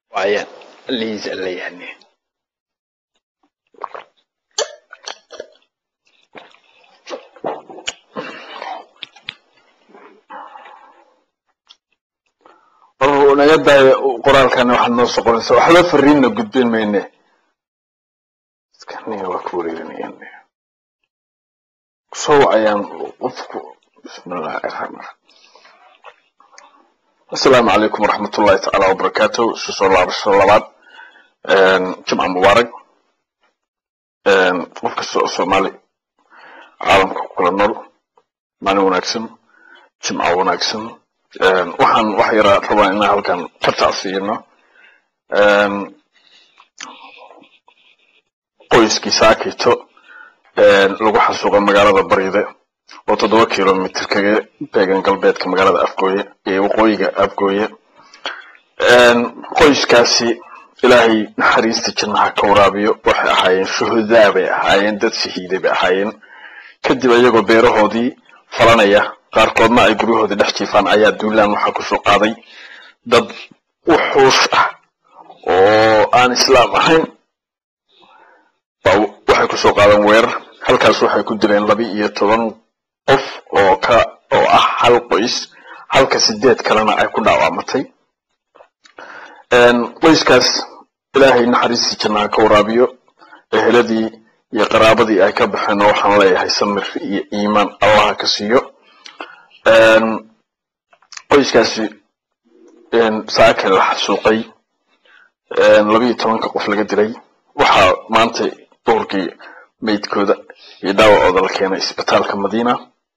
waaye liis alla yani war naga daayo qoraalkani waxaad noo soo qoraysaa waxba fariinna gudbin mayne iskaniga waa ku wareerinayaan soo wacayaan qofku bismillahi raxmaan asalaamu calaykum waraxmat ullahi tacaala wabarakaatu isu soo laabasho labaad jimca mubaarak qof kasta oo soomaali caalamka ku kala nool maalin wanaagsan jimca wanaagsan waxaan wax yaraa rabaa inaan halkan ka tacsiino qoyskii saakito lagu xasuuqa magaalada bariide oo toddoba kilomitr kaga beegan galbeedka magaalada afgooye ee waqooyiga afgooye qoyskaasi ilaahay naxariista jannaha ka waraabiyo waxay ahaayeen shuhudaa bay ahaayeen dad shahiiday bay ahaayeen kadib iyagoo beerahoodii falanaya qaarkoodna ay guryahoodii dhex jiifaan ayaa duulaan waxaa kusoo qaaday dad wuxuush ah oo aan islaam ahayn waxay kusoo qaadeen weerar halkaas waxay ku dileen laba iyo toban qof oo ka oo ah hal qoys halka sideed kalena ay ku dhaawacmatay qoyskaas ilaahay naxariistii jannaha ka waraabiyo eheladii iyo qaraabadii ay ka baxeen waxaan leeyahay samir iyo iimaan allaha ka siiyo qoyskaasi saake la xasuuqay labiiyo tobanka qof laga dilay waxaa maanta duhurkii meydkooda iyo dhaawacooda la keenay isbitaalka madiina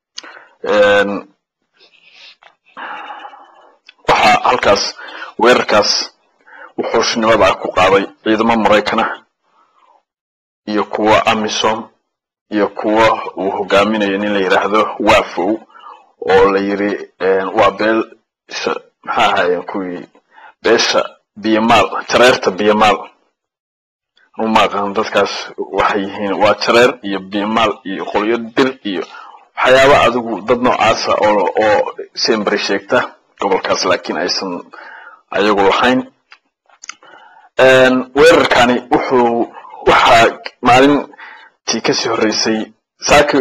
waxaa halkaas weerarkaas wuxuushnimada ku qaaday ciidamo maraykana iyo kuwa amisom iyo kuwa uu hogaaminayo nin la yidhaahdo wafow oo la yiri waa beel maxaa ahaayeen kuwii beesha biyamaal jareerta biyamaal uma aqaan dadkaas waxay yihiin waa jareer iyo biyamaal iyo qolyo dir iyo waxyaaba adigu dad noocaasa oo oo sembri sheegta gobolkaas laakiin aysan ayagu lahayn weerarkani wuxuu waxaa maalintii kasii horreysay saaki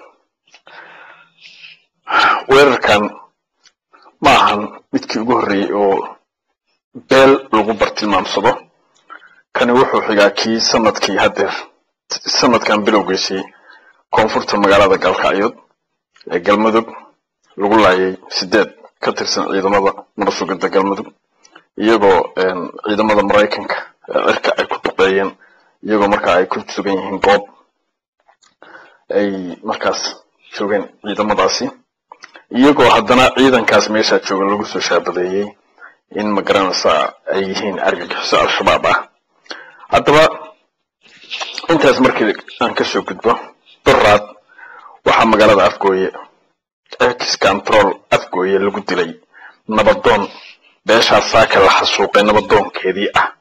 weerarkan ma ahan midkii ugu horreeyey oo beel lagu bartilmaamsado kani wuxuu xigaa kii sanadkii haddeer sanadkan bilowgiisii koonfurta magaalada gaalkacyood ee galmudug lagu laayay sideed ka tirsan ciidamada marasugada galmudug iyagoo ciidamada maraykanka ee cirka ay ku duqeeyeen iyagoo markaa ay ku sugan yihiin goob ay markaas joogeen ciidamadaasi iyagoo haddana ciidankaas meeshaa jooga lagu soo shaabadeeyey in magaranaysaa ay yihiin argagixiso al-shabaab ah haddaba intaas markii aan kasoo gudbo duraad waxaa magaalada afgooye ex control afgooye lagu dilay nabadoon beeshaas saaka la xasuuqay nabadoonkeedii ah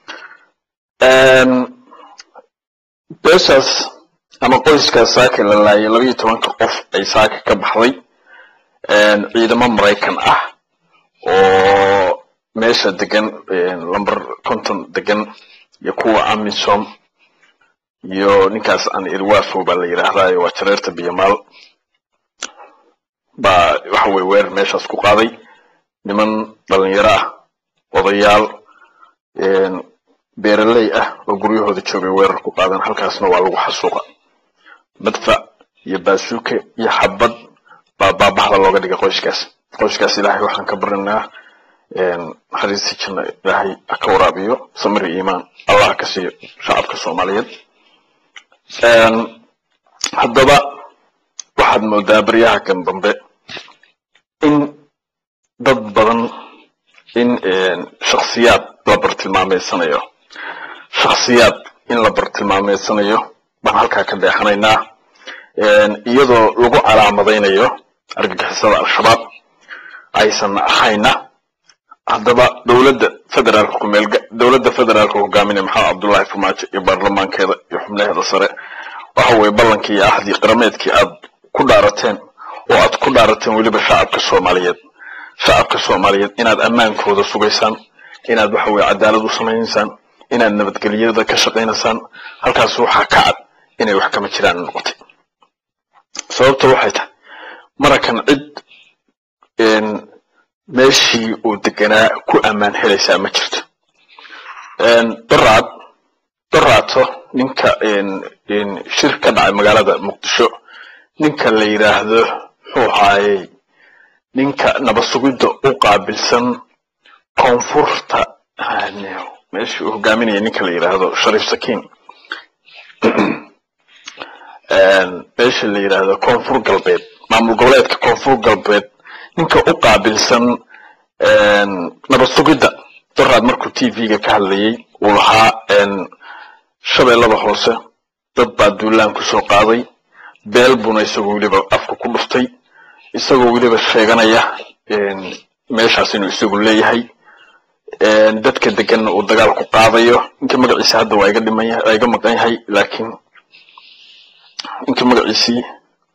beeshaas ama qoyskaas saaka la laayay labaiyo tobanka qof ay saaka ka baxday ciidamo maraykan ah oo meesha degan lamber conton degan iyo kuwa amisom iyo ninkaas aan irwafo baa la yidhaahdaa waa jareerta biyamaal baa waxa weye weerar meeshaas ku qaaday niman dhalinyaro ah odayaal beeraley ah oo guryahooda joogay weerar ku qaadan halkaasna waa lagu xasuuqa madfac iyo baasuuke iyo xabad baa baabahda looga dhigay qoyskaas qoyskaas ilaahay waxaan ka barinaynaa naxariistii janna ilaahay ha ka waraabiyo samir iyo iimaan allah ka siiyo shacabka soomaaliyeed haddaba waxaad moodaa baryaha kan dambe in dad badan in shaksiyaad la bartilmaameysanayo shaksiyaad in la bartilmaameysanayo baan halkaa ka deexanaynaa iyadoo lagu calaamadaynayo argagixisada al-shabaab aysan ahayna haddaba dowladda federaalka kumeel dowladda federaalka hogaaminaya maxamed cabdullaahi farmaajo iyo baarlamaankeeda iyo xubnaheeda sare waxa weye ballankii iyo ahdii qarameedkii aad ku dhaarateen oo aad ku dhaarateen weliba shacabka soomaaliyeed shacabka soomaaliyeed inaad ammaankooda sugaysaan inaad waxa weye cadaalad u samaynaysaan inaad nabadgelyada ka shaqaynaysaan halkaas waxaa ka cad inay wax kama jiraan noqotay sababta waxay tahay marakan cid meeshii uu deganaa ku ammaan helaysaa ma jirto daraad daraato ninka shir ka dhacay magaalada muqdisho ninka la yidhaahdo muxuu ahaayey ninka nabasugidda u qaabilsan koonfurta meeshii uu hogaaminaya ninka la yidhaahdo shariif sakiin meesha la yidhaahdo koonfur galbeed maamul goboleedka koonfur galbeed ninka u qaabilsan nabasugidda daraad markuu t v-ga ka hadlayay uu lahaa shabeellada hoose dad baa duulaan ku soo qaaday beel buna isagoo weliba afka ku dhuftay isagoo weliba sheeganaya meeshaas inuu isagu leeyahay dadka deganna uu dagaal ku qaadayo ninka magaciisa hadda waa iga dhiman yahay waa iga maqan yahay laakiin ninka magaciisii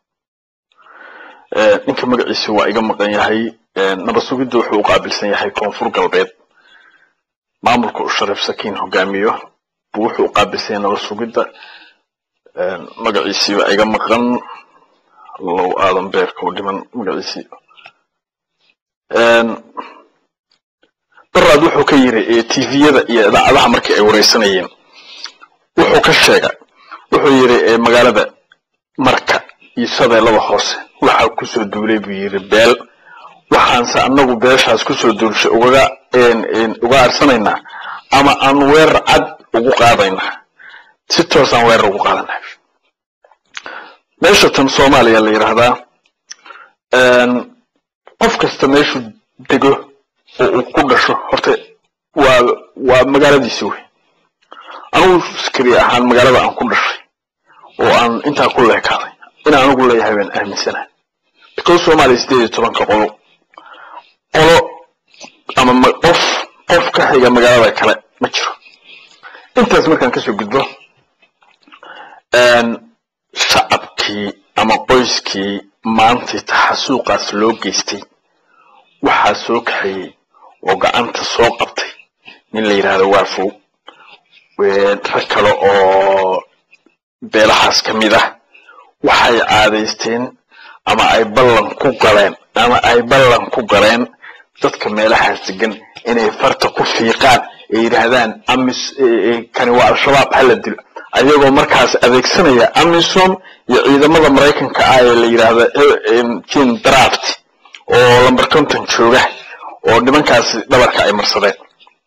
ninka magaciisi waa iga maqan yahay nabasugidda wuxuu u qaabilsan yahay koonfur galbeed maamulka uu shariif sakiin hogaamiyo buu wuxuu u qaabilsan yahay nabasugidda magaciisii waa iga maqan low aadan beerka u dhiman magaciisii daraad wuxuu ka yiri tviyada iyo idaacadaha markii ay wareysanayeen wuxuu ka sheegay wuxuu yiri magaalada marka iyo shabeellada hoose waxaa kusoo duulay buu yiri beel waxaanse anagu beeshaas kusoo duulshay ugaga uga arsanaynaa ama aan weerar cad ugu qaadaynaa si toosaan weerar ugu qaadanaa meesha tan soomaaliya la yidhaahdaa qof kasta meeshuu dego oo uu ku dhasho horta waa waa magaaladiisi wey anigu skari ahaan magaalada aan ku dhashay oo aan intaa ku leekaaday inaan anigu leeyahay baan aaminsanahay because soomaaliya sideed iyo tobanka qolo qolo ama qof qof ka xiga magaalada kale ma jiro intaas markaan kasoo gudbo shacabkii ama qoyskii maantay taxasuuqaas loo geystay waxaa soo kaxeeyey oo gacanta soo qabtay nin la yidhaahdo waafow rag kale oo beelahaas ka mid ah waxay caadaysteen ama ay ballan ku galeen ama ay ballan ku galeen dadka meelahaas degan inay farta ku fiiqaan ay yidhaahdaan amis kani waa al-shabaab hala dilo ayagoo markaas adeegsanaya amisom iyo ciidamada maraykanka ah ee la yidhaahdo jin draft oo lamber conton jooga oo nimankaasi dhabarka ay marsadeen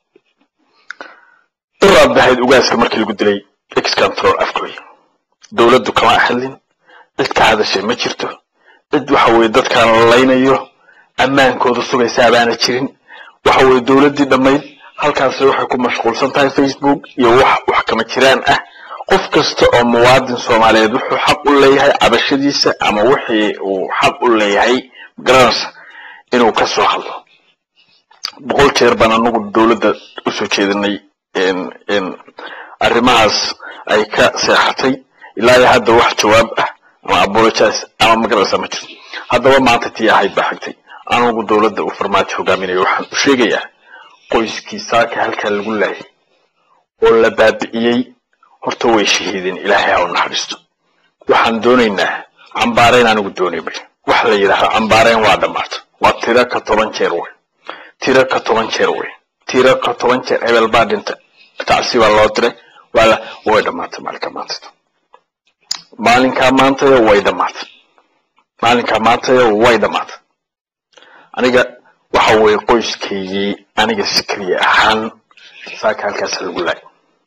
daraad bahayd ugaaska markii lagu dilay excontrol afkooy dowladdu kama hadlin cid ka hadashay ma jirto cid waxa weye dadkaan la laynayo ammaankooda sugaysaa baana jirin waxa weye dowladdii dhammayd halkaasi waxay ku mashquulsan tahay facebook iyo wax wax kama jiraan ah qof kasta oo muwaadin soomaaliyeed wuxuu xaq u leeyahay cabashadiisa ama wixii uu xaq u leeyahay garanaysa inuu ka soo hadlo boqol jeer baan anagu dowladda usoo jeedinay arrimahaas ay ka seexatay ilaa iyo hadda wax jawaab ah ama apologize ama magaraysa ma jirto haddaba maanta tii ahayd baa xigtay anigu dowladda uu farmaajo hogaaminayo waxaan u sheegayaa qoyskii saaka halkaa lagu laayay oo la baabi'iyey horta way shahiideen ilaahay ha u naxariisto waxaan doonaynaa cambaarayn anigu doonayba wax la yidhaahdo cambaarayn waa dhammaata waa tiro ka toban jeer wey tiro ka toban jeer wey tiro ka toban jeer hebel baa dhinta tacsi baa loo diray waa way dhammaatay maalinkaa maantayda maalinkaa maantaya way dhammaatay maalinkaa maantaya way dhammaatay aniga waxa weeye qoyskaygii aniga sikriye ahaan saaka halkaasa lagu laayay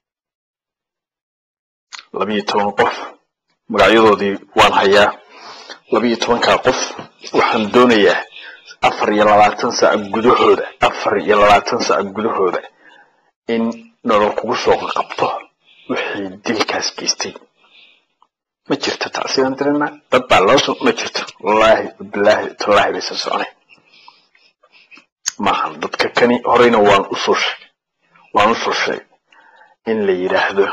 labiyo toban qof magacyadoodii waan hayaa labiyo tobankaa qof waxaan doonayaa afar iyo labaatan saac gudahooda afar iyo labaatan saac gudahooda in nolol kugu soo qabto wixii dilkaas geystay ma jirto tacsigaan dirina dad baa loo ma jirto wallaahi bilaahi tallaahi baysan soconay maahan dadka kani horeyna waan usoo sheegay waan usoo sheegay in la yidhaahdo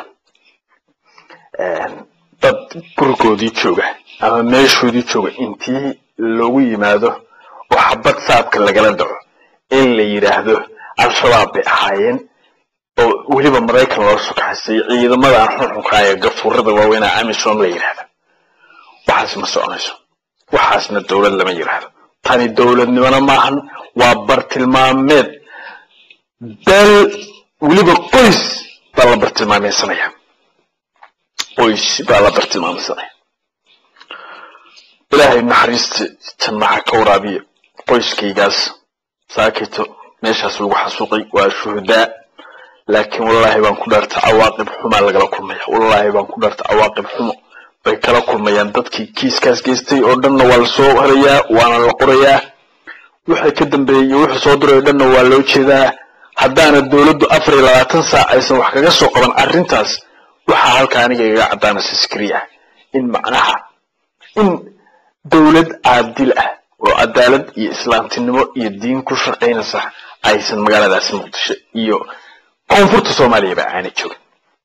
dad gurigoodii jooga ama meeshoodii jooga intii loogu yimaado oo xabad saabka lagala dhaco in la yidhaahdo al-shabaab bay ahaayeen oo weliba maraykan loo sokaxaystay ciidamadan xunxunka ee gafuurada waaweynaa amisom la yidhahda waxaas ma soconayso waxaasna dowlad lama yidhaahdo tani dowladnimona maahan waa bartilmaameed beel weliba qoys baa la bartilmaameysanaya qoys baa la bartilmaameysanaya ilaahay naxariista jannaxa ka waraabiya qoyskaygaas saakito meeshaas lagu xasuuqay waa shuhudaa laakiin wallaahi baan ku dhaarta cawaaqib xumaa lagala kulmaya wallaahi baan ku dhaarta cawaaqib xumo bay kala kulmayaan dadkii kiiskaas geystay oo dhanna waa lasoo harayaa waana la qorayaa wixii ka dambeeyey iyo wixii soo diray oo dhanna waa loo jeedaa haddaana dowladdu afar iyo labaatan saac aysan wax kaga soo qaban arrintaas waxaa halka aniga igaga caddaanaysa sikri ah in macnaha in dowlad caadil ah oo cadaalad iyo islaamtinimo iyo diin ku shaqaynaysa aysan magaaladaasi muqdisho iyo koonfurta soomaaliyaba aanay joogin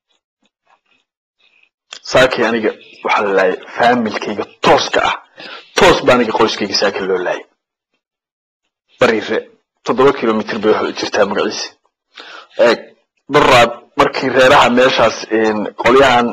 saakii aniga waxaa la laayay faamilkayga tooska ah toos ba aniga qoyskayga saaki loo laayay bariire toddoba kilomitr bay waxay u jirtaa magaciisa eeg baraad markii reeraha meeshaas qolyahan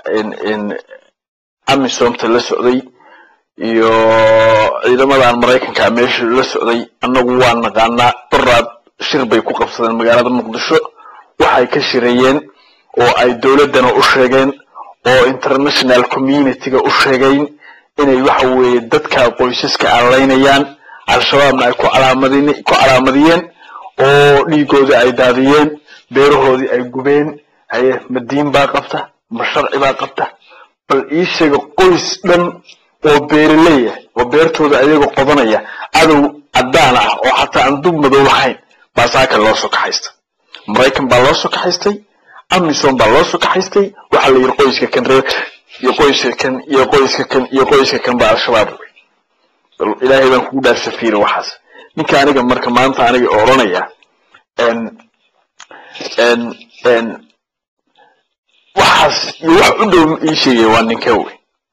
amisomta la socday iyo ciidamadan maraykanka meesha la socday annagu waa naqaanaa baraad shir bay ku qabsadeen magaalada muqdisho waxay ka shireeyeen oo ay dowladdana u sheegeen oo international communityga u sheegayn inay waxa weeye dadka qoysaska aanlaynayaan al-shabaabna ay ku calaamadin ku calaamadiyeen oo dhiigoodii ay daadiyeen beerahoodii ay gubeen haye ma diin baa qabta ma sharci baa qabta bal ii sheega qoys dhan oo beeraleeya oo beertooda ayaga qodanaya cadow caddaan ah oo xataa aan dub madow lahayn baa saaka loo soo kaxaysta maraykan baa loo soo kaxaystay amisom baa loo soo kaxaystay waxaa la yidhi qoyska kan reer iyo qoyska kan iyo qoyska kan iyo qoyska kan baa al-shabaab wey bal ilaahay baan kugu dhaar safiira waxaas ninka aniga marka maanta aniga odhanaya waxaas iyo wax u dhow ii sheegaya waa ninka wey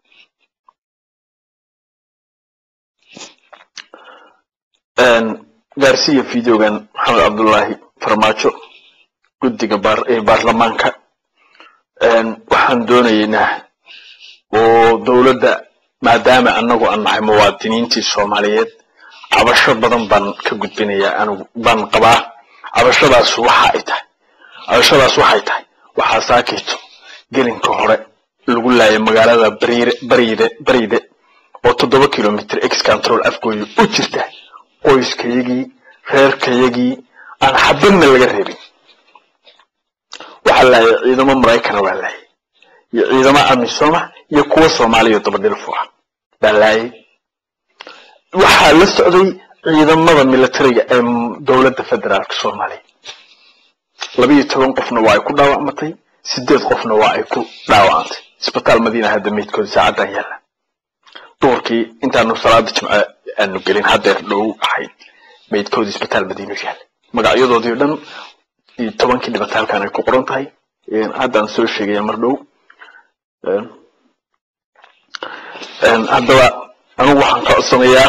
gaarsiya videogan maxamed cabdullaahi farmaajo guddiga baarlamaanka waxaan doonaynaa oo dowladda maadaama anagu aan nahay muwaadiniintii soomaaliyeed cabasho badan baan ka gudbinayaa anigu baan qabaa cabashadaas waxa ay tahay cabashadaas waxay tahay waxaa saakayto gelinka hore lagu laayay magaalada bariire bariide bariide oo toddoba kilomitr ex control afgooya u jirta qoyskayagii reerkayagii aan xabadna laga reebin waxaa laayay ciidamo maraykana waa laayay iyo ciidamo amisoma iyo kuwa soomaaliya dabadhilfu ah baa laayay waxaa la socday ciidamada militariga ee dowladda federaalka soomaaliya labiiyo toban qofna waa ay ku dhaawacmatay sideed qofna waa ay ku dhaawacantay isbitaal madiina hadda meydkooda saacaddan yaalla duhurkii intaanu salaada jimce aanu gelin haddeer dhow ahayd meydkooda isbitaal madiinu yaalla magacyadoodii o dhan iyo tobankii dhibata halkan ay ku qoran tahay haddaan soo sheegaya mar dhow haddaba anigu waxaan ka codsanayaa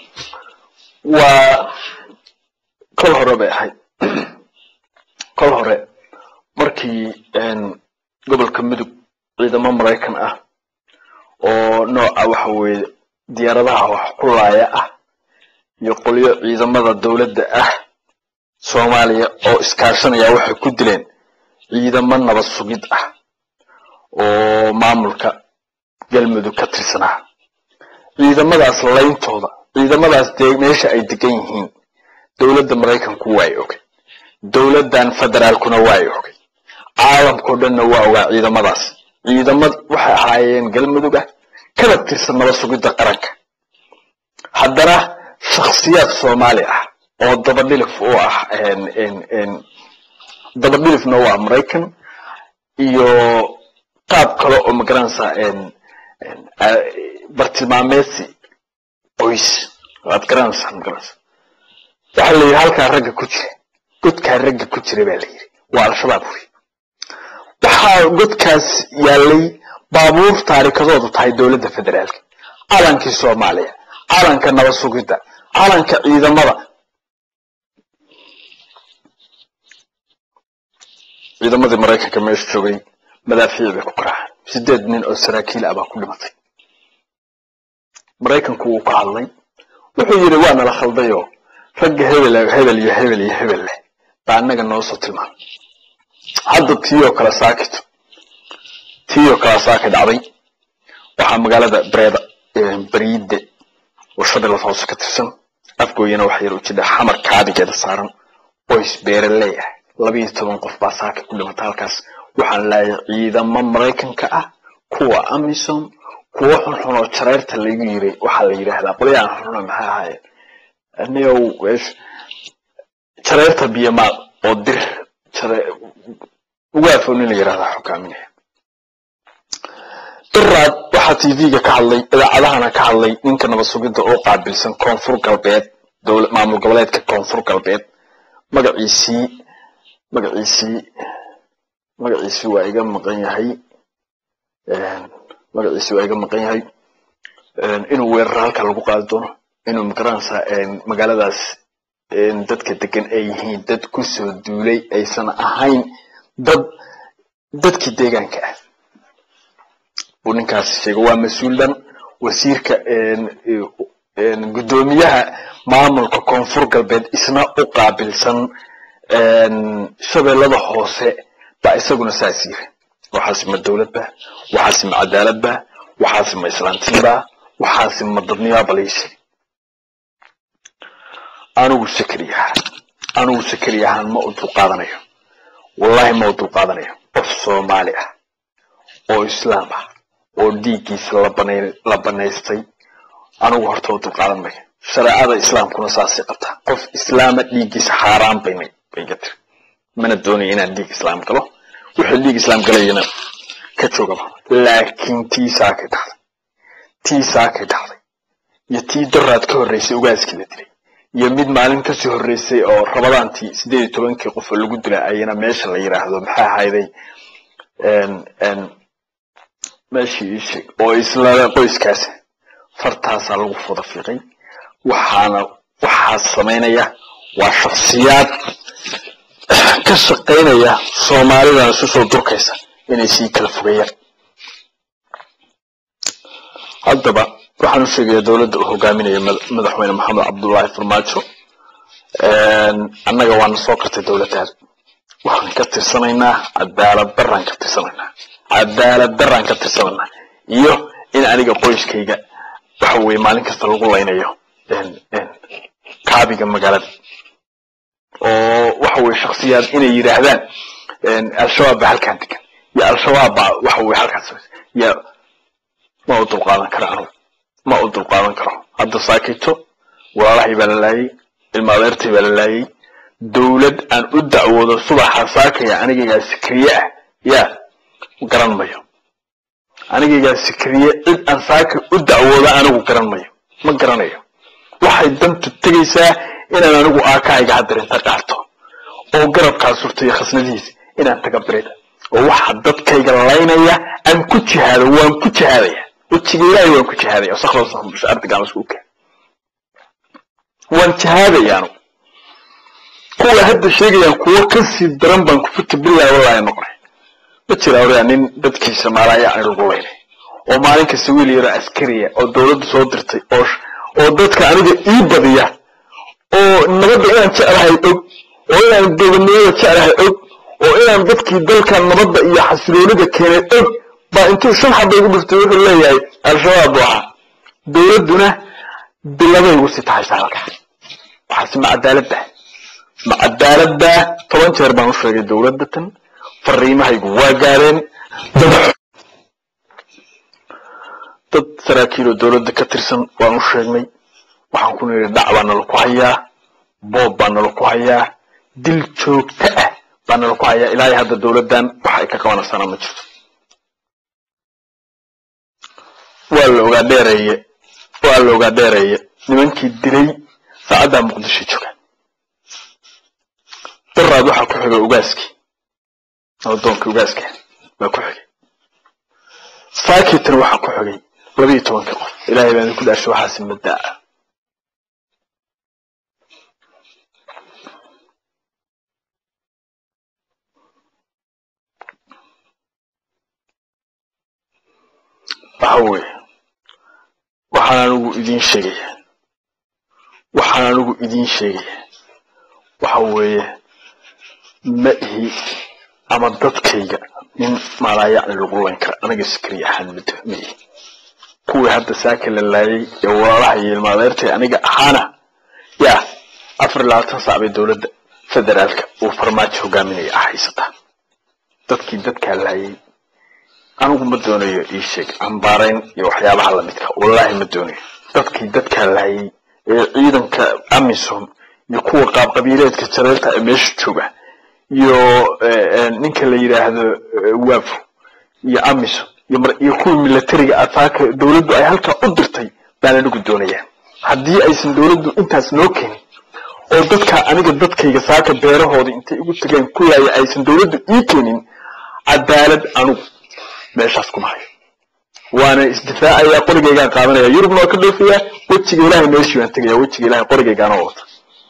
waa kol hore bay ahayd kol hore markii gobolka mudug ciidamo maraykan ah oo nooca waxa weeye diyaaradaha wax kulaaya ah iyo qolyo ciidamada dowladda ah soomaaliya oo iskaashanaya waxay ku dileen ciidamo nabad sugid ah oo maamulka galmudug ka tirsanaa ciidamadaas layntooda ciidamadaas dee meesha ay degan yihiin dowladda maraykanku waay ogay dowladdan federaalkuna waay ogay caalamkao dhanna waa ogaa ciidamadaas ciidamad waxay ahaayeen galmudug ah kana tirsan nabad sugidda qaranka haddana shakhsiyaad soomaali ah oo dabadhilif u ah dabadhilifna waa maraykan iyo qaab kale oo magaranaysa bartilmaameedsi qoys waad garanaysaa magaranaysa waxaa la yidhi halkaa ragga ku jira godkaa ragga ku jira baa la yidhi waa al-shabaab wey waxaa godkaas yaallay baabuur taarikadoodu tahay dowladda federaalka calankii soomaaliya calanka nabad sugidda calanka ciidamada ciidamadii maraykanka meesha joogay madaafiic bay ku garaaceen sideed nin oo saraakiil ah baa ku dhimatay maraykanku wuu ka hadlay wuxuu yidhi waa nala khaldayoo ragga hebel hebel iyo hebel iyo hebel leh baa annaga noo soo tilmaamay hadda tii oo kale saakito tii oo kale saaki dhacday waxaa magaalada breeda bariide oo shabeellada hoose ka tirsan afgooyana waxa yar u jidha xamar kaabigeeda saaran qoys beeraley ah labiyo toban qof baa saaka ku dhimata halkaas waxaan laayay ciidamo maraykanka ah kuwa amisom kuwo xunxun oo jareyrta laygu yiray waxaa la yidhaahdaa qolyahan xunxuna maxay ahaayeen anigow jareyrta biyamaal oo dir ugaafo nin la yidhahdaa xukaaminaya diraad waxaa tv-ga ka hadlay idaacadahana ka hadlay ninka nabad sugidda oo qaabilsan koonfur galbeed maamul goboleedka koonfur galbeed magaciisii magaciisii magaciisii waa iga maqan yahay magaciisii waa iga maqan yahay inuu weerar halka lagu qaadi doono inuu magaranaysaa magaaladaas dadka degan ay yihiin dad kusoo duulay aysan ahayn dad dadkii deegaanka ah buu ninkaasi sheegay waa mas-uul dhan wasiirka guddoomiyaha maamulka koonfur galbeed isna u qaabilsan shabeellada hoose baa isaguna saas yiri waxaasi ma dowlad ba waxaasi ma cadaalad ba waxaasi ma islaantiin ba waxaasi ma dadnimaa baliishi anigu sakari ahaan anigu sakari ahaan ma u dulqaadanayo wallahi ma u dulqaadanayo qof soomaali ah oo islaam ah oo dhiiggiisa la banaystay anigu horta u dulqaadan mayo shareecada islaamkuna saasay qabtaa qof islaama dhiiggiisa xaaraan baynay bay ga tiri mana doonaya inaan dhiig islaam galo wuxuu dhiig islaam galayana ka joogaba laakiin tii saakay dhacday tii saakay dhacday iyo tii daraad ka horreysay ugaaskii la dilay iyo mid maalin kasii horreysay oo rabadaantii sideed iyo tobankii qof oo lagu dilay ayana meesha la yidhaahdo maxaa ahayday meeshii ii sheeg oo isla qoyskaasi fartaasaa lagu fuda fiiqay waxaana waxaa samaynaya waa shaksiyaad ka shaqaynaya soomaalidan isu soo durkaysa inay sii kala fogeeyaan haddaba waxaan u sheegayaa dowladda uu hogaaminaya madaxweyne maxamed cabdullaahi farmaajo annaga waana soo kartay dowladdaada waxaan ka tirsanaynaa cadaalad daraan ka tirsanaynaa cadaalad daraan ka tirsanaynaa iyo in aniga qoyskayga waxa weye maalin kasta lagu laynayo kaabiga magaalada oo waxa weye shaksiyaad inay yidhaahdaan al-shabaab baa halkaan degan iyo al-shabaab baa waxa weye halkaas ya ma u dulqaadan karo anugu ma u dulqaadan karo hadda saakito walaalahay baa la laayay ilma adeertay baa la laayay dowlad aan u dacwoodo subaxa saakaya anigaygaa sikriye ah yaa garan mayo anigaygaa sikriye cid aan saaka u dacwoodo anigu garan mayo ma garanayo waxay dantu tegaysaa inaan anigu aakahayga hadarinta qaarto oo garabkaa surta iyo khasnadihiisa inaan taga birida oo waxa dadkayga laynaya aan ku jihaado waan ku jihaadaya wejiga ilaahay waan ku jihaadaya sakhrosahmusha ardigaan isku keen waan jihaadaya anigu kuwa hadda sheegayaan kuwo kasii daran baan kufuta bilahi wallahi noqonay ma jira oraa nin dadkiisa maalaya ay lagu laynay oo maalin kasta wiil yaro askariya oo dowladda soo dirtay oo oo dadka aniga ii badiya oo nabadda inaan jeclahay og oo inaan gobonimada jeclahay og oo inaan dadkii dalkan nabadda iyo xasiloonida keenay og baa intuu shan xaba igu dhiftay wuxuu leeyahay al-shabaab buu ahaa dowladduna bilabay igu sii tahay saalka waxaase ma cadaaladda ma cadaaladda toban jeer baan u sheegay dowladda tan fariimahaygu waa gaareen dad saraakiiloo dowladda ka tirsan waan u sheegnay waxaan ku nidhi dhac baa nala ku hayaa boob baa nala ku hayaa dil joogto ah baa nala ku hayaa ilaahay hadda dowladdan wax ay ka qabanaysaana ma jirto waa la ogaa dheereeye waa la ogaa dheereeye nimankii dilay saacaddaa muqdisho jooga daraad waxaa ku xigay ugaaskii adoonkii ugaaska baa ku xigay saakitana waxaa ku xigay labiiyo tobankii qof ilaahay baan idinku dhaashay waxaasi maddaa waxa weeye waxaan anigu idiin sheegaya waxaan anigu idiin sheegaya waxa weeye ma ihi ama dadkayga nin maalaayacni lagu layn kara aniga sikri ahaan mid ma ihi kuwii hadda saaka la laayay ee walaalaha iyo ilmaadeertay aniga ahaana yaa afar iyo labaatan saac bay dowladda federaalka uu farmaajo hogaaminaya ah haysataa dadkii dadkaa laayay anigu ma doonayo ii sheeg cambaarayn iyo waxyaabaha lamidka wallaahi ma doonayo dadkii dadkaa laayay ee ciidanka amisom iyo kuwa qaabqabiileedka jareerta ee meesha jooga iyo ninka la yidhaahdo wafo iyo amisom iyo kuwa milatariga ataaka dowladdu ay halkaa u dirtay baan anigu doonayaa haddii aysan dowladdu intaas noo keenin oo dadka aniga dadkayga saaka beerahooda intay igu tageen ku laaya aysan dowladdu ii keenin cadaalad anigu meeshaas kuma hayo waana isdifaacayaa qorigaygaan qaadanaya yurubna waa ka dhoofayaa wejiga ilaahay meeshii baan tegaya wejiga ilahay qorigaygaana wata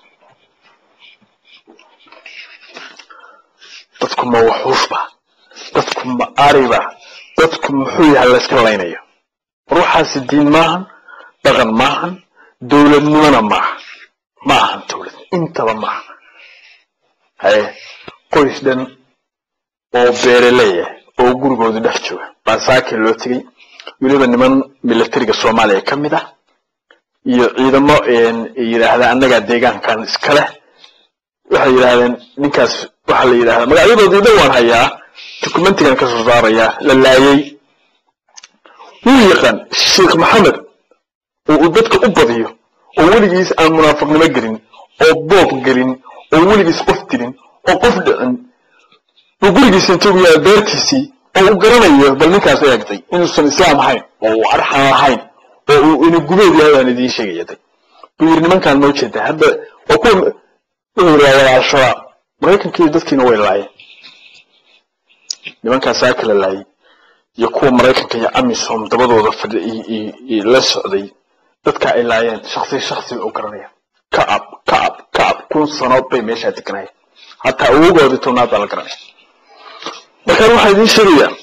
dadku ma waxuufba dadku ma ariba dadku muxuu yahay layska laynayo ruuxaasi diin maahan dhaqan maahan dowladnimona maaha ma ahan dowlad intaba maaha haye qoys dhan oo beereleya oo gurigooda dhex jooga baa saakii loo tegey weliba niman milatariga soomaaliya ka mid ah iyo ciidamo yidhaahda annagaa deegaankan iska leh waxay yidhahdeen ninkaas waxaa la yidhahdaa magacyadoodii dhan waan hayaa documentigan ka soo saarayaa la laayay wuu yaqaan sheekh maxamed oo uu dadka u badiyo oo weligiis aan munaafiqnimo gelin oo boob gelin oo weligiis qof dilin oo qof dhicin oo gurigiisa intuu yahay beertiisii oo uu garanayo bal ninkaas eegtay inuusan islaam ahayn oo uu arxan lahayn oo uu ina gubeed yahay baan idiin sheegaya day buu yidhi nimankaan ma ujeedaa hadda waa kuwa wuxuu yidhi waa wada al-shabaab maraykankii dadkiina way laayeen nimankaas saa kala laayay iyo kuwa maraykanka iyo amisom dabadooda fadhi la socday dadka ay laayeen shaksi shaksi bay u garanayaan kacab kacab kacab kun sanood bay meeshaa deganayeen hataa awogoodii tobnaad baa la garanaya markaan waxaa idiin sheegayaa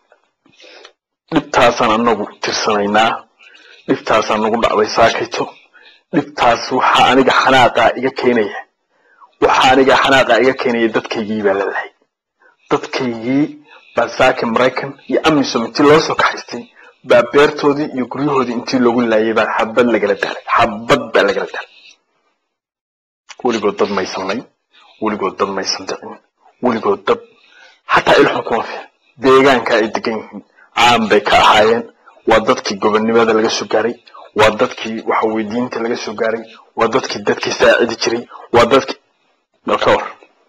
dhibtaasaan anagu tirsanaynaa dhibtaasaan nagu dhacday saakayto dhibtaas waxaa aniga xanaaqaa iga keenaya waxaa aniga xanaaqaa iga keenaya dadkaygii baa la lahay dadkaygii baa saaka maraykan iyo amisom intii loo soo kaxaystay baa beertoodii iyo guryahoodii intii loogu laayay baa xabad lagala daalay xabad baa lagala daalay weligood dad maysan layn weligood dad maysan dicin weligood dad xataa ilxun kuma fiican deegaanka ay degan yihiin caan bay ka ahaayeen waa dadkii gobonnimada laga soo gaaray waa dadkii waxa weydiinta laga soo gaaray waa dadkii dadkii saacidi jiray waa dadkii bal ka war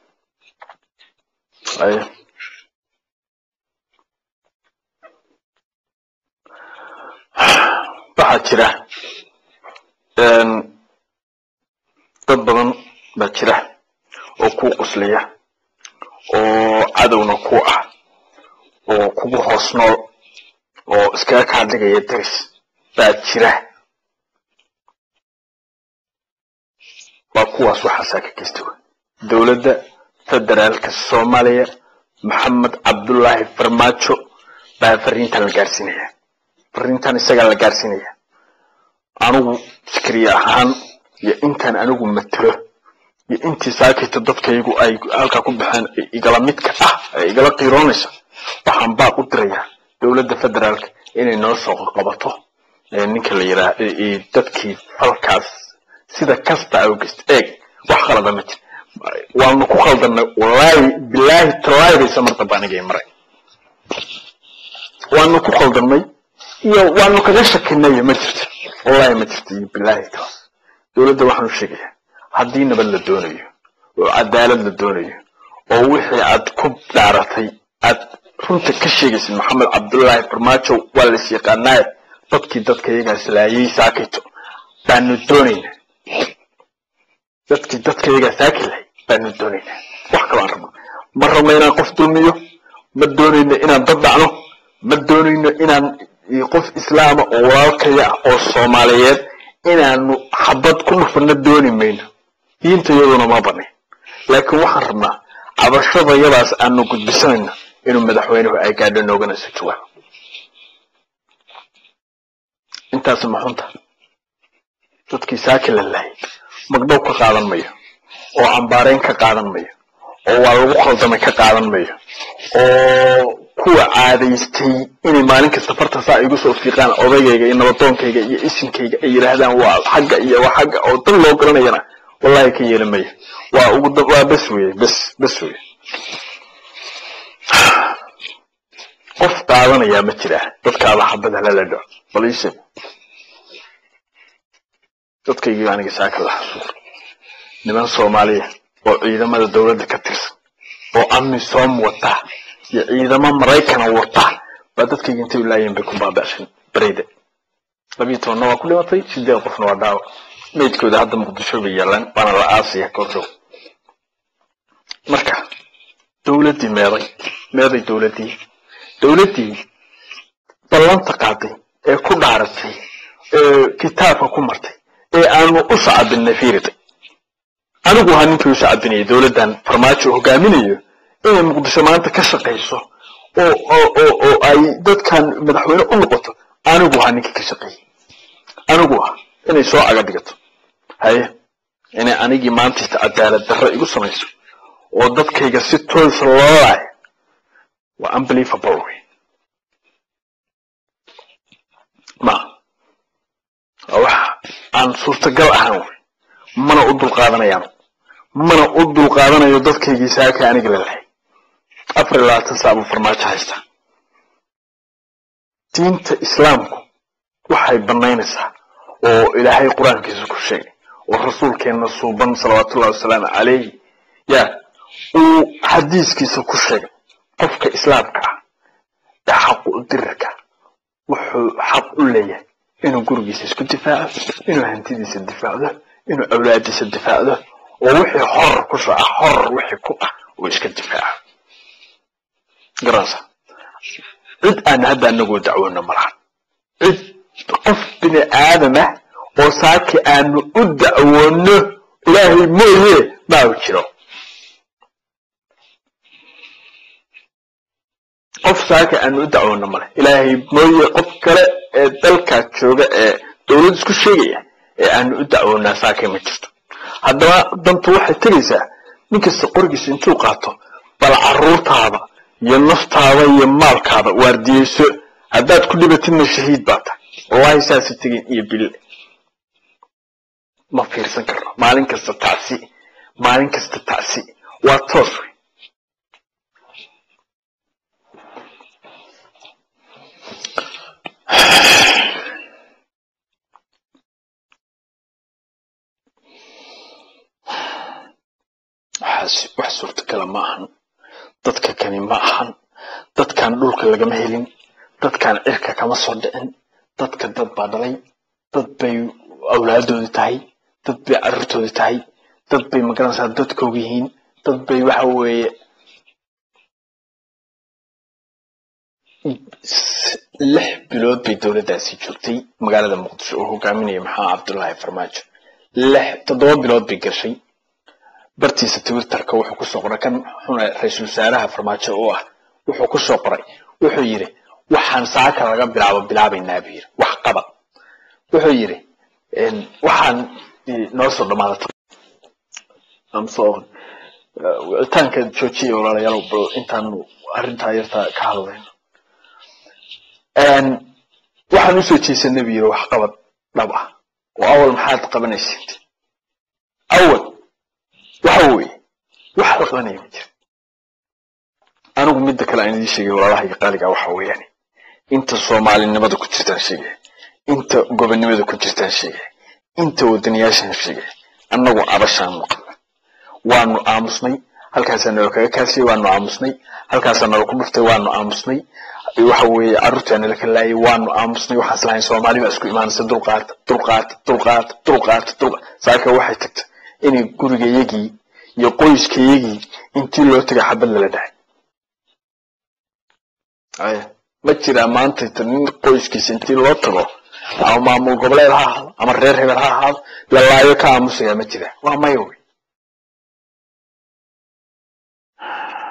aye waxaa jira dad badan baa jira oo kuu qusliya oo cadowna ku ah oo kugu hoos nool oo iskaga kaa dhigaya daris baa jira waa kuwaas waxaasaa ka geysta wey dowladda federaalka soomaaliya maxamed cabdullaahi farmaajo baa fariintan la gaarsiinaya fariintan isagaa la gaarsiinaya anigu fikriye ahaan iyo intaan anigu matelo iyo intii saakayta dadkaygu ay halkaa ku baxeen igala midka ah ee igala qiiroonaysa waxaan baaq u dirayaa dowladda federaalka inay noo soo qabato ninka la yidhaah dadkii falkaas sida kasta awgest eeg wax khalada ma jir waanu ku khaldanay wallaahi bilaahi tallaahi baysa mar damba anigay maray waanu ku khaldanay iyo waanu kaga shakinay ma jirto wallaahi ma jirto iyo bilaahi taas dowladda waxaanu sheegayaa haddii nabad la doonayo oo cadaalad la doonayo oo wixii aad ku dhaaratay aad runta ka sheegaysid maxamed cabdullaahi farmaajo waa lais yaqaanaaye dadkii dadka iyagaas laayay saakayto baanu doonaynaa dadkii dadka iyagaa saaki lahay baanu doonaynaa wax kalaan rabno ma rabno inaan qof dulmiyo ma doonayno inaan dad dhacno ma doonayno inaan qof islaama oo walaalkaya ah oo soomaaliyeed inaanu xabad ku dhufano dooni mayno diinta iyaduna ma banayn laakiin waxaan rabnaa cabashadayadaas aanu gudbisanayno inuu madaxweynuhu ay gaadho noogana soo jawaabo intaas maxunta dadkii saaki la lahay magdhow ka qaadan mayo oo cambaareyn ka qaadan mayo oo waa lagu khaldamay ka qaadan mayo oo kuwa caadaystay inay maalin kasta farta saa igu soo fiiqaan odaygayga iyo nabadoonkayga iyo isinkayga ay yidhaahdaan waa xagga iyo waa xagga oo dan loo garanayana wallahi ka yeeli mayo waa ugu waa bes weye bes bes weye qof qaadanayaa ma jira dadkaada xabada lala dhaco baliise dadkaygii aniga saaka la xasuuq niman soomaaliya oo ciidamada dowladda ka tirsan oo amisom wata iyo ciidamo maraykana wata baa dadkayga intay laayeen bay ku baaba'shan bareyda labiyo tobanna waa ku dhimatay sideed qofna waa dhaawac meydkooda hadda muqdisho bay yaalaan waana la aasaya kordow marka dowladdii meeday meeday dowladdii dowladdii ballanta qaaday ee ku dhaaratay ee kitaabka ku martay ee aanu u sacabinay fiiriday anigu ahaa ninkii u sacabinayay dowladdan farmaajo hogaaminayo inay muqdisho maanta ka shaqayso oo oo oo oo ay dadkan madaxweyne u noqoto anigu ahaa ninkii ka shaqeeyey anigu ah inay soo caga dhigato haye inay anigii maantayta cadaalad darro igu samayso oo dadkayga si toosa loo laayo waa unbelievable wey ma waa wax aan suurtagal ahaan wey mana u dulqaadanayaan mana u dulqaadanayo dadkaygii saaka aniga la lahay afar iyo labaatan saa buu farmaajo haystaa diinta islaamku waxay banaynaysaa oo ilaahay qur-aankiisa ku sheegay oo rasuulkeenna suuban salawaatullahi wasalaamu calayhi ya uu xadiiskiisa ku sheegay qofka islaamka ah ee xaqu u dirirka wuxuu xaq u leeyahay inuu gurigiisa isku difaaco inuu hantidiisa difaacdo inuu awlaadiisa difaacdo oo wixii horor ku soo ah horor wixii ku ah uu iska difaaco garanaysa cid aan hadda anagoo dacwoona malahan cid qof bini aadam ah oo saaki aanu u dacwoono ilaahay mooye maa jiro qof saaka aanu u dacwoono male ilaahay mooye qof kale ee dalkaa jooga ee dowlad isku sheegaya ee aanu u dacwoonaa saakay ma jirto haddaba dantu waxay tegaysaa nin kasta qorigiisa intuu qaato bal caruurtaada iyo naftaada iyo maalkaada waardiyeyso haddaad ku dhibatidna shahiid baa tahay wallahi saasa tegin iyo bille ma fiirsan karno maalin kasta tacsi maalin kasta tacsi waa toos wey waxaas wax suurtagala ma ahan dadka kani ma ahan dadkan dhulka lagama helin dadkan cirka kama soo dhicin dadka dad baa dhalay dad bay awlaadoodi tahay dad bay carruurtoodi tahay dad bay magaranaysaa dadkooga yihiin dad bay waxa weeye lix bilood bay dowladdaasi joogtay magaalada muqdisho oo hogaaminaya maxaa cabdullaahi farmaajo lix toddoba bilood bay gashay bartiisa twitterka wuxuu kusoo qoray kan xuna ra-iisul wasaaraha farmaajo oo ah wuxuu kusoo qoray wuxuu yidhi waxaan saaka laga bilaabo bilaabaynaa buu yidhi wax qaba wuxuu yidhi waxaan noo soo dhamaadata wicitaanka joojiya walaalayaal bal intaanu arrintaa yartaa ka hadlayno waxaan usoo jeesanay buu yidhi wax qabad dhab ah oo awal maxaad qabanaysid awal waxa weeye wax la qabanaya ma jira anigu midda kale aan idiin sheegay walaalahayga qaaliga waxa weeyaan inta soomaalinimada ku jirtaan sheegaya inta gobonnimada ku jirtaan sheegaya inta wadaniyaashaan sheegaya annagu cabashaan maqla waanu aamusnay halkaasaa nala kaga kaasiyey waanu aamusnay halkaasaa nala ku dhuftay waanu aamusnay waxa weeye carruurtaa nala ka laayay waanu aamusnay waxaas lahayn soomaali baa isku imaanaysa dulqaata dulqaata dulqaata dulqaata dulqa saaka waxay tagtay inay gurigayagii iyo qoyskayagii intii loo tegay xabad lala dhahay aya ma jiraa maantayta nin qoyskiisa intii loo tago ama maamul goboleed ha ahaado ama reer hebel ha ahaado la laayo ka aamusayaa ma jiraa waa maya wey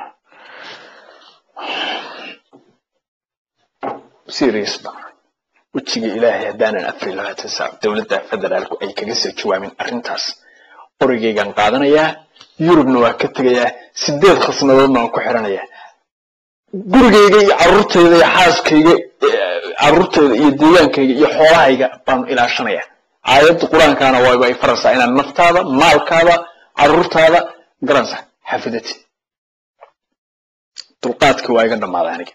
serious ba wejiga ilaahay haddaanan afar iyo labaatan saac dowladda federaalku ay kaga soo jawaabin arrintaas qorigaygaan qaadanayaa yurubna waa ka tegayaa sideed khasnadoodna waan ku xiranayaa gurigayga iyo carruurtayda iyo xaaskayga carruurtayda iyo deegaankayga iyo xoolahayga baanu ilaashanayaa aayadda qur-aankaana waaba ay faraysaa inaad naftaada maalkaada carruurtaada garanaysa xafidati dulqaadkii waa iga dhammaaday aniga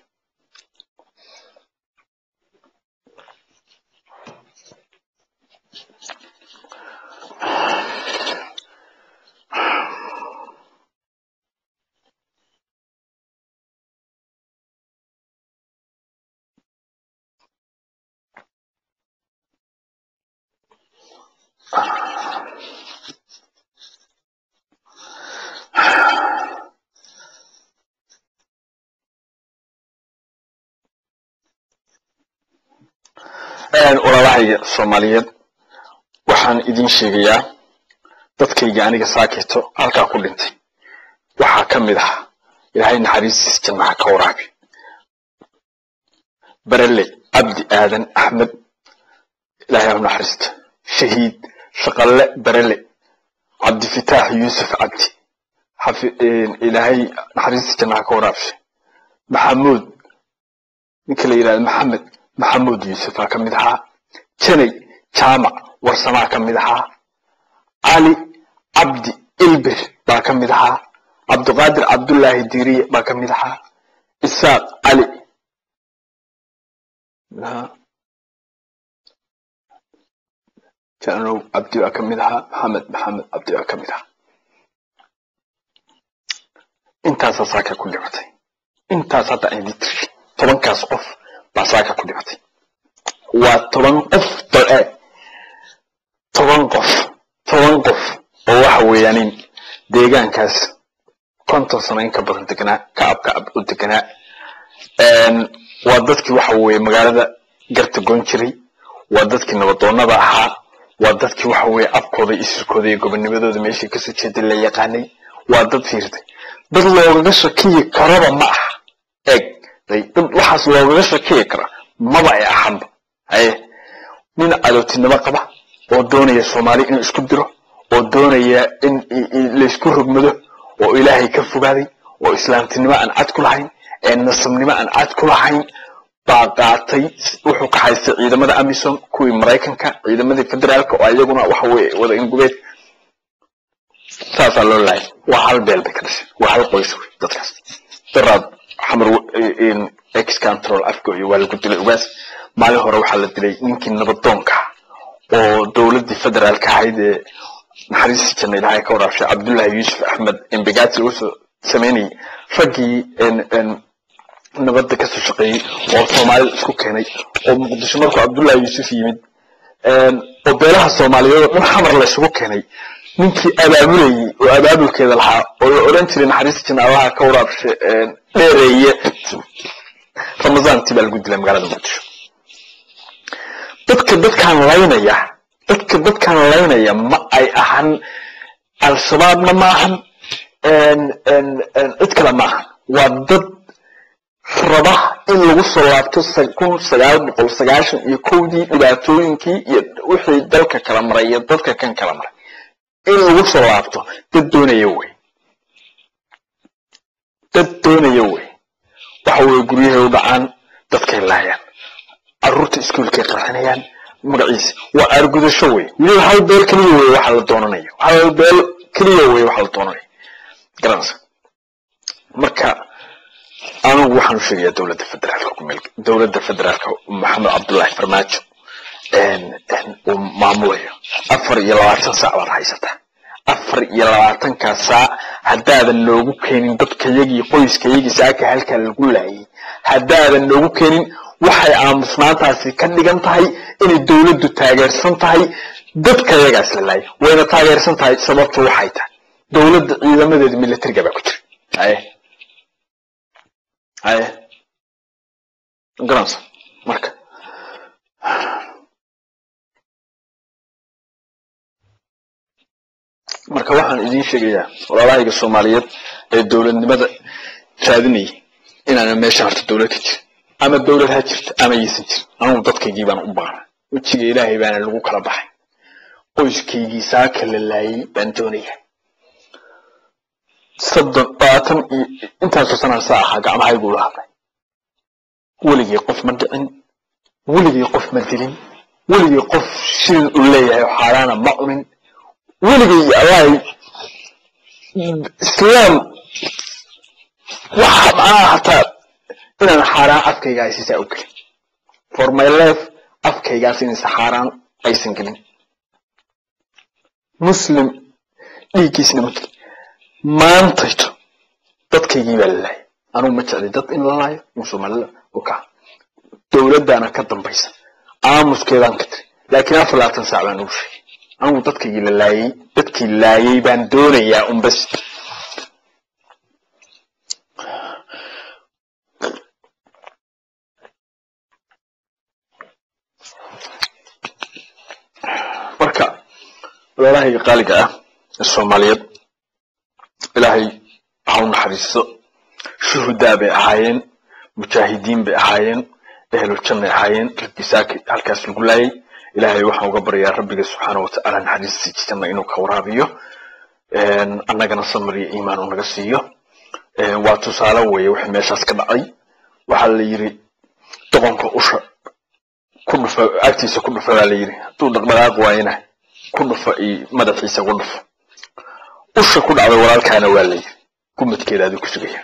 walaalahayga soomaaliyeed waxaan idin sheegayaa dadkayga aniga saakito halkaa ku dhintay waxaa ka mid ah ilaahay naxariistiis jannaha ka waraabi barele cabdi aadan axmed ilaahay u naxariista shahiid shaqalle barele cabdifitaax yuusuf cabdi ilaahay naxariistiis jannaha ka waraabshay maxamuud ninka la yidhahdo maxamed maxamuud yuusufaa ka mid ahaa janay jaamac warsamaa ka mid ahaa cali cabdi ilbir baa ka mid ahaa cabdiqaadir cabdullaahi diiriye baa ka mid ahaa isaaq cali janow cabdi baa ka mid ahaa maxamed maxamed cabdi baa ka mid ahaa intaasaa saaka ku dhimatay intaas hadda aan idin tiri tobankaas qof baa saaka ku dhimatay waa toban qof doe toban qof toban qof oo waxa weeyaanin deegaankaas konton sano in ka badan deganaa kacab kacab u deganaa waa dadkii waxa weeye magaalada garta goon jiray waa dadkii nabadoonnada ahaa waa dadkii waxa weeye afkooda isirkooda iyo gobonimadooda meeshii kasoo jeeday la yaqaanay waa dad fiirtay dad loogaga shakiyi karaba ma aha eeg dad waxaas loogaga shakiyi kara maba ay ahanba haye nin cadowtinimo qaba oo doonaya soomaali inuu isku diro oo doonaya in laysku rogmado oo ilaahay ka fogaaday oo islaamtinimo aan cad ku lahayn ee nasabnimo aan cad ku lahayn baa qaatay wuxuu ka haystay ciidamada amisom kuwii maraykanka ciidamadii federaalka oo iyaguna waxa weye wada ingubeed saasaa loo laayay waa hal beel bay ka dhashay waa hal qoys wey dadkaas daraad xamar ex control afka iyo waa lagu dilay ugaas maalin hore waxaa la dilay ninkii nabadoonka oo dowladdii federaalka ahayd ee naxariistii janna ilaahay ka waraabshay cabdullaahi yuusuf axmed embegati lagu soo sameynayay raggii nabadda kasoo shaqeeyey oo soomaalida isku keenay oo muqdisho markuu cabdullaahi yuusuf yimid oo beelaha soomaaliyeed oo dhan xamar la isugu keenay ninkii abaabulayey oo abaabulkeeda lahaa oo la odhan jiray naxariista janna allaha ka waraabshay dheereeye ramadaantii baa lagu dilay magaalada muqdisho dadka dadkaan laynaya dadka dadkaan laynaya ma ay ahan al-shabaabna ma ahan cid kale ma ahan waa dad raba in lagu soo laabto kun sagaal boqol sagaashan iyo kowdii dhibaatooyinkii iyo wixii dalka kala maray iyo dadka kan kala maray in lagu soo laabto dad doonaya wey dad doonaya wey waxa weye guryahay u dhacaan dadkay laayaan carruurta iskuolkay qarxinayaan magaciisa waa aargudasho wey weliba hal beel keliya wey waxa la doonanayo hal beel keliya wey waxa la doonanayo garanaysa marka anigu waxaan u sheegayaa dowladda federaalka kumeel dowladda federaalka maxamed cabdullaahi farmaajo uu maamulayo afar iyo labaatan saac baad haysataa afar iyo labaatankaa saac haddaadan noogu keenin dadkayagii qoyskayagii saaka halkaa lagu laayay haddaadan noogu keenin waxay aamusnaantaasi ka dhigan tahay inay dowladdu taageersan tahay dadkayagaas la laayay wayna taageersan tahay sababtu waxay tahay dowladda ciidamadeeda militariga baa ku jira haye haye garanaysa marka marka waxaan idiin sheegayaa walaalahayga soomaaliyeed ee dowladnimada raadinayay inaana meesha horta dowlad ka jirin ama dowlad ha jirto ama yaysan jirin anugu dadkaygii baan u baana wejiga ilaahay baana lagu kala baxay qoyskaygii saaka la laayay baan doonaya soddon labaatan iyo intaasoo sanaan saa ahaa gacmahaygu la hadlay weligay qof ma dhicin weligay qof ma dilin weligay qof shilin u leeyahay oo xaaraana ma cunin weligay allahi islaam waxa macnaha hataa inaan xaaraan afkayga aysiisaa u gelin for my life afkaygaas inaysa xaaraan aysan gelin muslim dhiiggiisna ma gelin maantayto dadkaygii baa la laayay anugu ma jeclay dad in la laayo in soomaalida u kaca dowladdaana ka dambaysa aamuskeedaan ka tiri laakiin afar labaatan saac baan ugu sheegay anugu dadkaygii la laayay dadkii laayay baan doonayaa un bas marka walaalahayga qaaliga ah ee soomaaliyeed ilaahay ha u naxariisto shuhudaa bay ahaayeen mujaahidiin bay ahaayeen ehluljanay ahaayeen rabbisaaki halkaas lagu laayay ilaahay waxaan uga baryaa rabbiga subxaana watacaala naxariistiisa janna inuu ka waraabiyo annagana samar iyo iimaan uu naga siiyo waa tusaale weeye wixii meeshaas ka dhacay waxaa la yidhi doqonka usha ku dhufa agtiisa ku dhufa baa la yidhi hadduu dhaqdhaqaaq waayana ku dhufa iyo madaxiisa ku dhufo usha ku dhacday walaalkaana waa la yidhi gumadkeeda aduu ku sugaya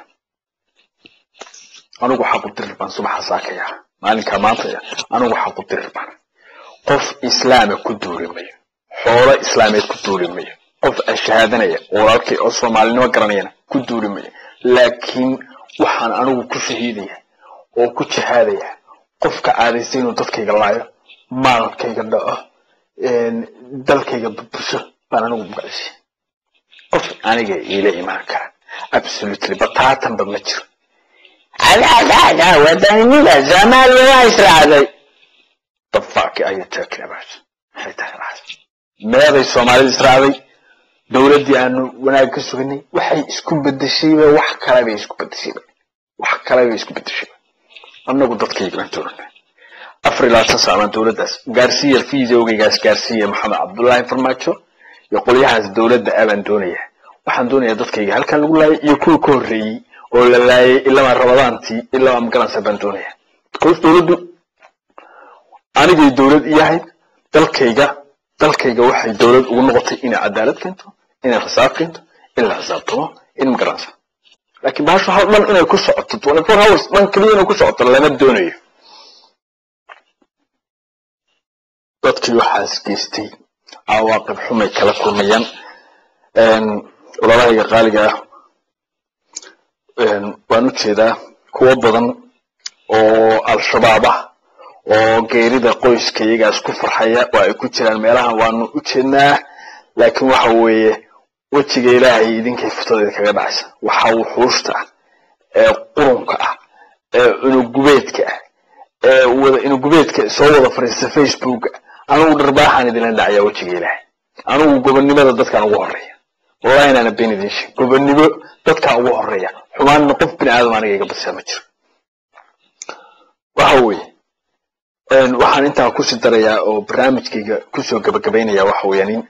anugu xaqu dirir baan subaxa saakaya maalinkaa maanta anugu xaqu dirir baan qof islaama ku duuli mayo xoolo islaameed ku duuli mayo qof ashahaadanaya oo walaalkay oo soomaalinimo garanayana ku duuli mayo laakiin waxaan anigu ku shahiidaya oo ku jihaadaya qofka caadaystay inuu dadkayga laayo maalkayga dhaco dalkayga burbusho baan anigu magacishay qof aniga iila imaan kara absolutely bataatanba ma jiro Alaadaa wadanimada Soomaaliya waa israacday. the fuck are you talking about maxay tahay waxaas meeday soomaalida israacday dowladdii aanu wanaag ka suganay waxay isku bedeshayba wax kale bay isku bedeshayba wax kale bay isku bedeshayba annagu dadkayga baan doonanaa afar iyo labaatan saac baan dowladdaas gaarsiiya fiisowgaygaas gaarsiiya maxamed cabdullaahi farmaajo iyo qolyahaas dowladda ah baan doonayaa waxaan doonayaa dadkayga halkan lagu laayay iyo kuwa ka horreeyey oo la laayay ilamaa rabadaantii ilamaa magaransa baan doonayaa because dowladdu anigay dowlad iyahayd dalkayga dalkayga waxay dowlad ugu noqotay inay cadaalad keento inay xisaab keento in la xisaabtamo in magaransa laakiin bahashu hal dhan inay ku socoto twenty four hours dhan keliya inay ku socoto lama doonayo dadkii waxaas geystay cawaaqib xumay kala kulmayaan walaalahayga qaaliga ah waan u jeedaa kuwo badan oo al-shabaab ah oo geerida qoyska iyagaas ku farxaya oo ay ku jiraan meelahan waanu u jeednaa laakiin waxa weeye wejiga ilaahay idinkay futadeeda kaga dhacaysa waxa wuxuushta ah ee qurunka ah ee unugubeedka ah ee wada unugubeedka soo wada fariista facebooka anugu dharbaaxaan idinla dhacaya wejiga ilaahay anugu gobonnimada dadkaan ugu horeeya wallahi inaana been idin sheeg gobonnimo dadkaan ugu horeeya xumaanna qof bini aadam aniga iga badsaa ma jiro waxa weeye waxaan intaa kusii darayaa oo barnaamijkayga kusoo gabagabaynaya waxa weeyaan in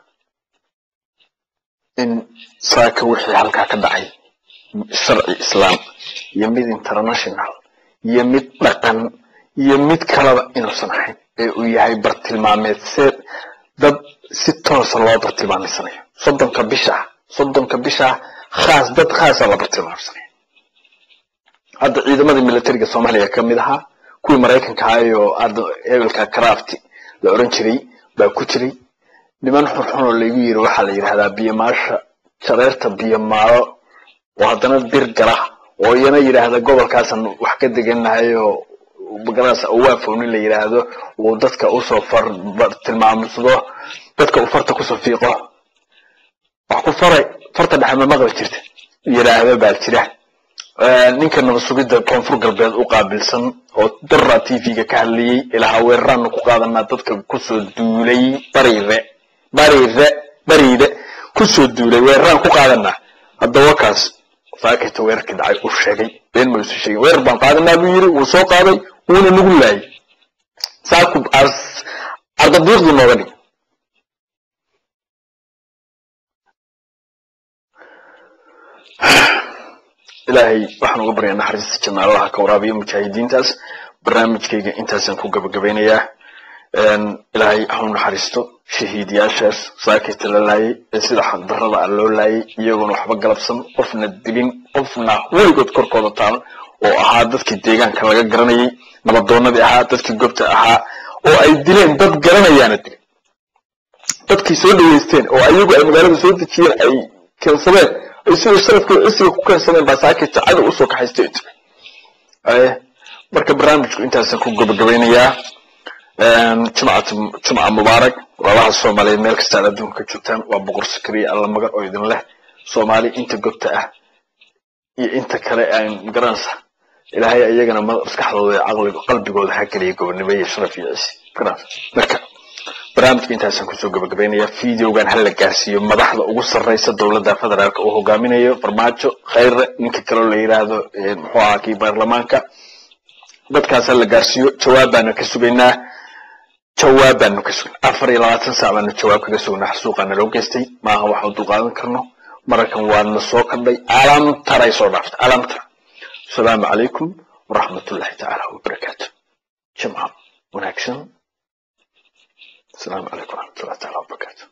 in saaka wixii halkaa ka dhacay sharci islaam iyo mid international iyo mid dhaqan iyo mid kalaba inuusan ahayn ee uu yahay bartilmaameed see dad si toosa loo bartilmaamaysanayo soddonka bisha soddonka bisha khaas dad khaasa la bartilmaamsanaya hadda ciidamadii militariga soomaaliya ka mid ahaa kuwii maraykanka ahaayo hadda hebelka crafty la oran jiray baa ku jiray niman xunxun oo laygu yiri waxaa la yidhahdaa biyamaasha jareerta biyamaalo oo haddana bir gala oo iyana yidhaahda gobolkaasan wax ka deganahay oo magaraas awaafownin la yidhaahdo uu dadka usoo far tilmaamsado dadka uu farta kusoo fiiqo wax ku faray farta dhexe ma maqli jirta yidhaahdo baa jira ninka nabad sugidda koonfur galbeed u qaabilsan oo dara t v-ga ka hadlayey ilaa weeraraanu ku qaadanaa dadka kusoo duulay bariire bariire bariide kusoo duulay weeraraan ku qaadanaa haddaba kaas saakayta weerarkii dhacay uu sheegay been ma isu sheegin weerar baan qaadanaa buu yiri wuu soo qaaday wuuna nagu laayay saaku ardadiiqdii nooga dhig ilaahay waxaan uga baryaa naxariista janna allaha ka waraabiyo mujaahidiintaas barnaamijkayga intaasaan ku gabagabeynayaa ilaahay ha u naxariisto shahiidiyaashaas saakayta la laayay ee sida xaqdarrada ah loo laayay iyagoona waxba galabsan qofna dilin qofna weligood korkooda taalan oo ahaa dadkii deegaanka laga garanayay nabadoonadii ahaa dadkii gobta ahaa oo ay dileen dad garanayaana dilay dadkii soo dhaweysteen oo ayagu ay magaalada soo dejiyeen ay keensadeen ay sida sharafkii cisiga ku keensadeen baa saakayta cadow usoo kaxaystay tiri marka barnaamijku intaasaan ku gabagabeynayaa jumcatu jumca mubaarak walaalaha soomaaliyeed meel kasta aad adduunka ka joogtaan waa boqor sakariya alla magan oo idin leh soomaali inta gobta ah iyo inta kale aan garanaysa ilaahay ayagana maskaxdooda iyo caqliga qalbigooda ha geliya gobonimo iyo sharaf iyo cisi garanaysa marka barnaamijka intaasaan kusoo gabagabeynaya videogan ha la gaarsiiyo madaxda ugu sarreysa dowladda federaalka uu hogaaminayo farmaajo khayre ninka kaloo la yidhaahdo muxuu ahaa kii baarlamaanka dadkaas ha la gaarsiiyo jawaab baanu ka sugaynaa jawaab baanu ka sugnay afar iyo labaatan saac baanu jawaab kaga sugnaa xasuuqaa naloo geystay maaha waxaan dulqaadan karno mararkan waana soo kordhay calaamtaray soo dhaaftay calaamtara asalaamu calaykum waraxmatullahi tacaala wabarakaatu jimca wanaagsan asalaamu calaykum waraxmatullahi taala wabarakaatu